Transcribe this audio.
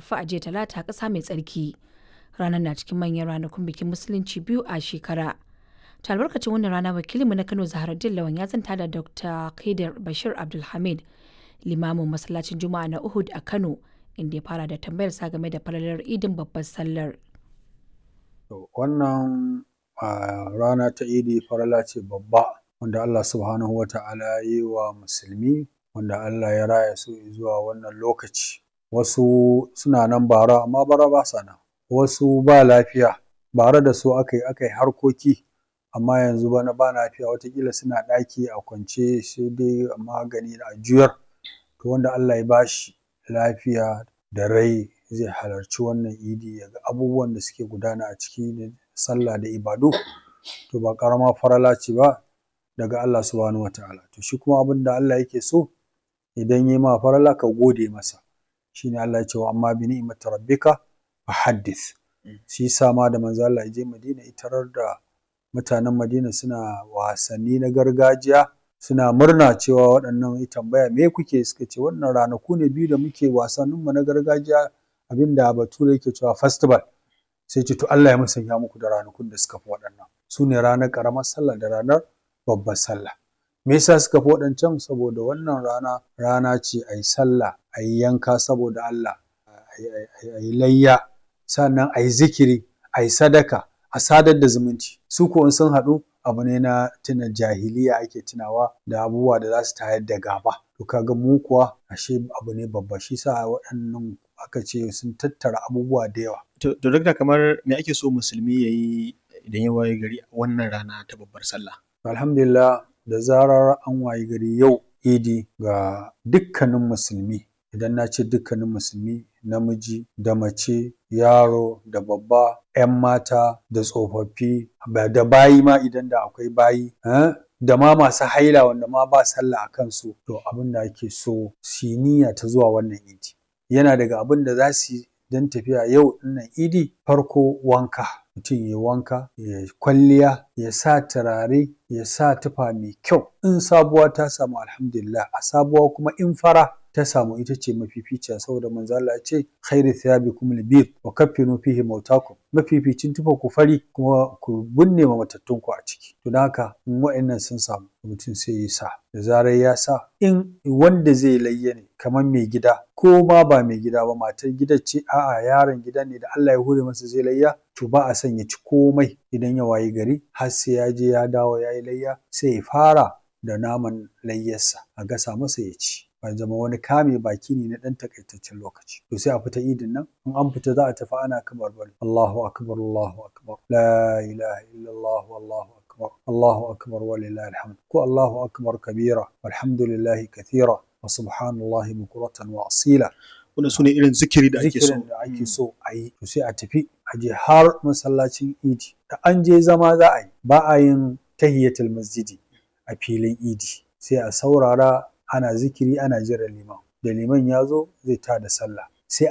arafa a jiya talata ƙasa mai tsarki ranar na cikin manyan ranakun bikin musulunci biyu a shekara ta albarkacin wannan rana wakilinmu na kano zaharaddin lawan ya zanta da dr kaidar bashir abdulhamid limamin masallacin juma'a na uhud a kano inda ya fara da tambayar sa game da falalar idin babbar sallar wannan rana ta idi farala ce babba wanda allah subhanahu wa ta'ala ya yi wa musulmi wanda allah ya raya su zuwa wannan lokaci wasu suna nan bara amma bara ba sa nan wasu ba lafiya bara da su aka yi aka yi harkoki amma yanzu bana ba lafiya watakila suna ɗaki a kwance sai dai magani a juyar to wanda Allah ya bashi lafiya da rai zai halarci wannan idi ya ga abubuwan da suke gudana a ciki da sallah da ibadu to ba ƙarama farala ce ba daga Allah subhanahu wataala to shi kuma abin da Allah yake so idan yi ma farala ka gode masa shine Allah ya ce wa amma bi ni'mati rabbika fahaddith shi yasa ma da manzo Allah ya je Madina itarar da mutanen Madina suna wasanni na gargajiya suna murna cewa waɗannan ya tambaya me kuke suka ce wannan ranaku ne biyu da muke wasannin mu na gargajiya abinda bature yake cewa festival sai ce to Allah ya musanya muku da ranakun da suka fi waɗannan su ne ranar ƙaramar sallah da ranar babbar sallah me yasa suka fi waɗancan saboda wannan rana rana ce a yi sallah a yi yanka saboda Allah a yi layya sannan a yi zikiri a yi sadaka a sadar da zumunci su ko in sun haɗu abu ne na tuna jahiliya ake tunawa da abubuwa da za su tayar da gaba to kaga mu kuwa ashe abu ne babba shi sa waɗannan aka ce sun tattara abubuwa da yawa to duk da kamar me ake so musulmi ya yi idan ya waye gari wannan rana ta babbar sallah alhamdulillah da zarar an waye gari yau idi ga dukkanin musulmi idan na ce dukkanin musulmi namiji da mace yaro da babba 'yan mata da tsofaffi da bayi ma idan da akwai bayi da ma masu haila wanda ma ba sallah a kansu to abin da ake so su niyya ta zuwa wannan idi yana daga abin da za su yi don tafiya yau dinnan idi farko wanka mutum ya wanka ya kwalliya ya sa turare ya sa tufa mai kyau in sabuwa ta samu alhamdulillah a sabuwa kuma in fara ta samu ita ce mafificiya saboda manzo Allah ya ce khairu thiyabikum albir wa kaffinu fihi mautakum mafificin tufa ku fari kuma ku binne ma matattun ku a ciki to dan haka in wa'annan sun samu mutum sai ya sa da zarar ya sa in wanda zai layya ne kamar mai gida ko ma ba mai gida ba matar gidan ce a'a yaron gida ne da Allah ya hure masa zai layya to ba a son ya ci komai idan ya wayi gari har sai ya je ya dawo ya yi layya sai ya fara da naman layyarsa a gasa masa ya ci ba zama wani kame baki ne na ɗan takaitaccen lokaci to sai a fita idin nan in an fita za a tafi ana kamar bari Allahu akbar Allahu akbar la ilaha illallah wallahu akbar Allahu akbar walillahi alhamd ko Allahu akbar kabira walhamdulillahi kathira wa subhanallahi bukuratan wa asila wannan sune irin zikiri da ake so zikirin da ake so a yi to sai a tafi a je har masallacin idi da an je zama za a yi ba a yin tahiyatul masjidi a filin idi sai a saurara ana zikiri ana jiran liman da liman ya zo zai ta da sallah